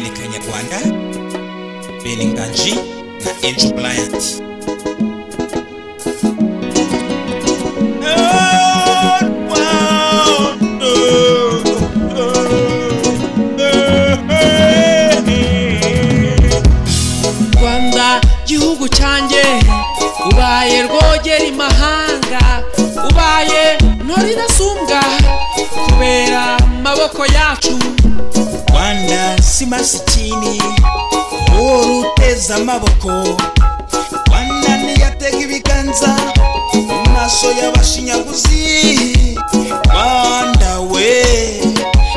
banga belinga j na edge bryant rwanda gihugu cyanjye ubaye rwogera imahanga ubaye ntorirasumbwa kubera amaboko yacu rwanda si masikini uhora uteza amaboko rwanda niyatega ibiganza mu maso y'abashinyaguzi rwanda we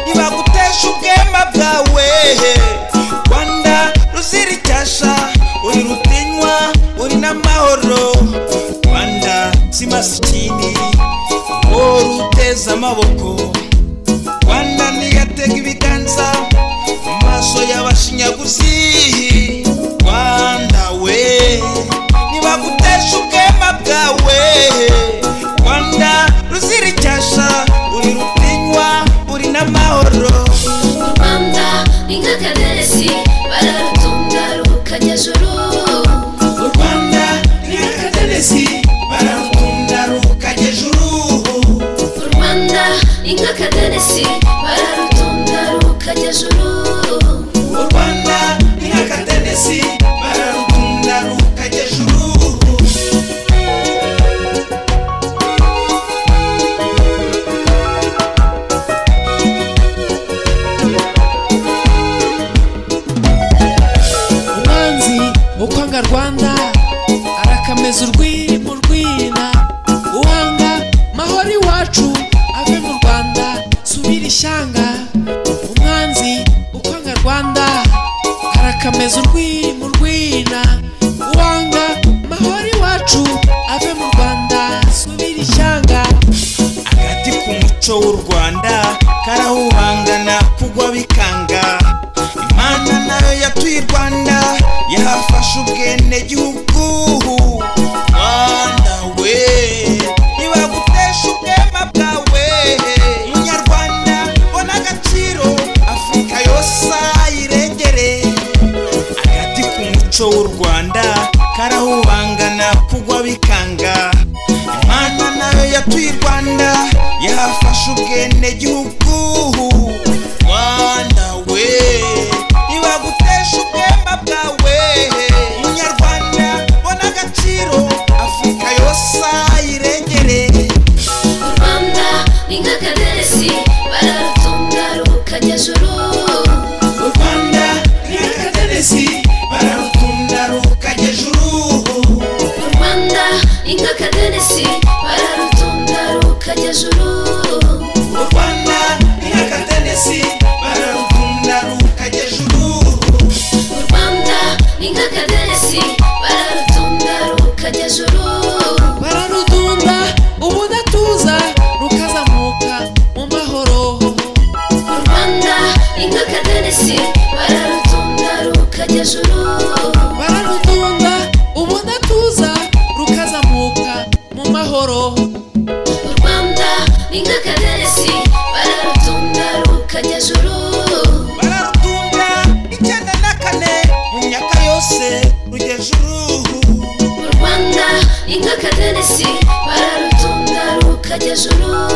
ntibagutesha ubwema bwawe rwanda ruzira icyasha uri rutinywa uri n'amahoro rwanda si masikini uhora uteza amaboko rwanda niyatega ibiganza mu maso y'abashinyaguzi rwanda we ntibagutesha ubwema bwawe rwanda ruzira icyasha uri rutinywa uri n'amahoro u rwanda ni nk'akaderesi bararutunga rukajya juru u rwanda ni akadenesi bararutunda rukajya ejuru u rwanda ni nk'akaderesi bararutunga rukajya juru u rwanda ni nk'akadenesi bararutunda rukajya ejuru umwanzi ukwanga rwanda arakameza urwiri mu rwina uhanga mahoro iwacu ave mu rwanda subira ishyanga umwanzi ukwanga rwanda arakameza urwiri mu rwina uhanga mahoro iwacu ave mu rwanda subira ishyanga agati k'umuco w'u rwanda karahuhangana kugwa bikanga imana nayo yatuye i rwanda yahafashe ubwene gihugu rwanda we ntibagutesha ubwema bwawe munyarwanda bona agaciro afurika yose ayirengere agati k'umuco w'u rwanda karahubangana kugwa bikanga imana nayo yatuye i rwanda yafashe ubwene gihugu rwanda we ntibagutesha ubwema bwawe munyarwanda bona agaciro afurika yose ayirengere u rwanda ni nk'akaderesi bararutunga rukajya juru u rwanda ni akadenesi bararutunda rukajya ejuru u rwanda ni nk'akaderesi bararutunga rukajya juru u rwanda ni akadenesi bararutunda rukajya ejuru u rwanda ni nk'akaderesi bararutunga rukajya juru bararudunda ubudatuza rukazamuka mu mahoro u rwanda ni nk'akadenesi bararutunga rukajya juru bararudunda ubudatuza rukazamuka mu mahoro u rwanda ni nk'akadenesi bararutunga rukajya juru bararutunda icyenda na kane mu myaka yose rujya ejuru u rwanda ni nk'akadenesi bararutunga rukajya juru